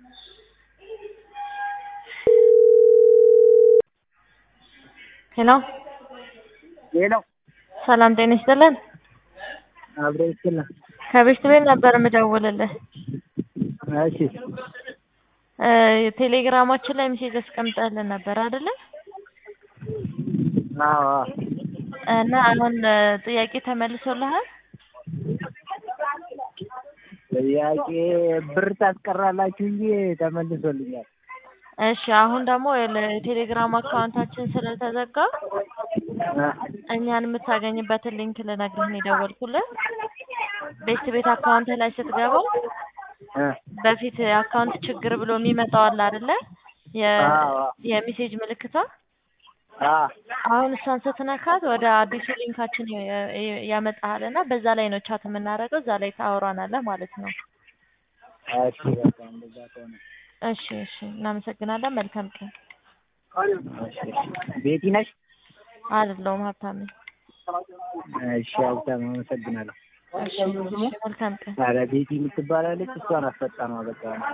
ሄሎ ሄሎ ሰላም ጤና ይስጥልን። አብሮ ይስጥልን። ከቤት ቤት ነበር የምደውልልህ። እሺ እ ቴሌግራማችን ላይ ሜሴጅ አስቀምጠህልን ነበር አይደለ? አዎ አዎ። እና አሁን እ ጥያቄ ተመልሶልሃል? ጥያቄ ብር ታስቀራላችሁ እንጂ ተመልሶልኛል። እሺ አሁን ደግሞ የቴሌግራም አካውንታችን ስለተዘጋ እ እኛን የምታገኝበትን ሊንክ ልነግርህ ነው የደወልኩልህ። ቤት ቤት አካውንት ላይ ስትገባ እ በፊት አካውንት ችግር ብሎ የሚመጣው አለ አይደለ? የ አዎ አዎ። የሜሴጅ ምልክቷ አዎ አሁን እሷን ስትነካት ወደ አዲሱ ሊንካችን የ- የ- ያመጣሃል እና በዛ ላይ ነው ቻት የምናደርገው። እዛ ላይ ታወራናለህ ማለት ነው። እሺ በቃ እንደዛ ከሆነ እሺ እሺ፣ እናመሰግናለን። መልካም ቀን። እሺ እሺ። ቤቲ ነሽ? አይደለሁም ሀብታም ነኝ። እሺ ሀብታም አመሰግናለሁ። እሺ እሺ፣ መልካም ቀን። ኧረ ቤቲ የምትባላለች እሷን አስፈጣ ነው በቃ